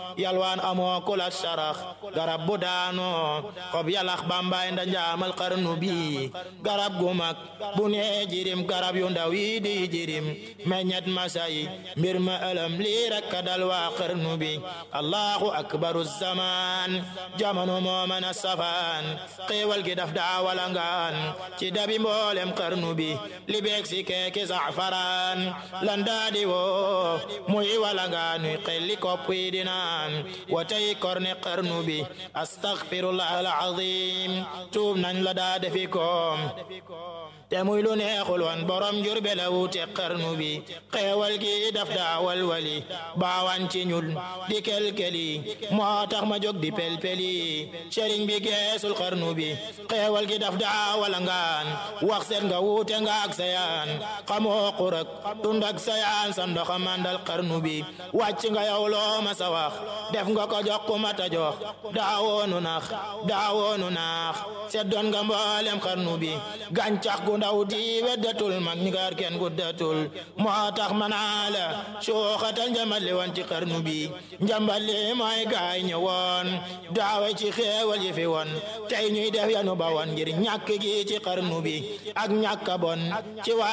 yalwaan amoo kulat sarax garab bu daanoo xob yalax bambaay nda njaamal xarnu bi garab gu mag bu nee jirim garab yu ndaw yi di jirim meññet masay mbir ma ëlëm lii rekk dal waa xarnu bi allahu akbaru zaman jamono moo mën a safaan xéewal gi daf daa walangaan ci dabi mboolem xarnu bi li beeg si keeki safaraan lan daa di woo muy walangaan xelli kopp yi di naan wa tey korne xarnu bi astaghfirullah alazim tuub nañ la daa defi koom te muy lu neexul woon borom jur be la wuute xarnu bi xeewal gi daf daa walwali baawan ci ñul di kelkeli moo tax ma jóg di pelpeli sëriñ bi geesul xarnu bi xeewal gi daf daa walangaan wax seet nga wuute nga ak sayaan xamoo xurak tund ak sayaan sa ndoxa mandal xarnu bi wàcc nga yow loo ma sa wax def nga ko jox ku mata jox daawoonu nax daawoonu naax seddoon nga mboolem xarnu bi gàncax gu ndaw di weddatul mag ñi gaar kenn guddatul moo tax manaa la suuxatal njambal li woon ci xarnu bi njambal li mooy gaay ñëwoon daawe ci xeewal yi fi woon tey ñuy def yanu ba woon ngir ñàkk gi ci xarnu bi ak ñàkk bon ci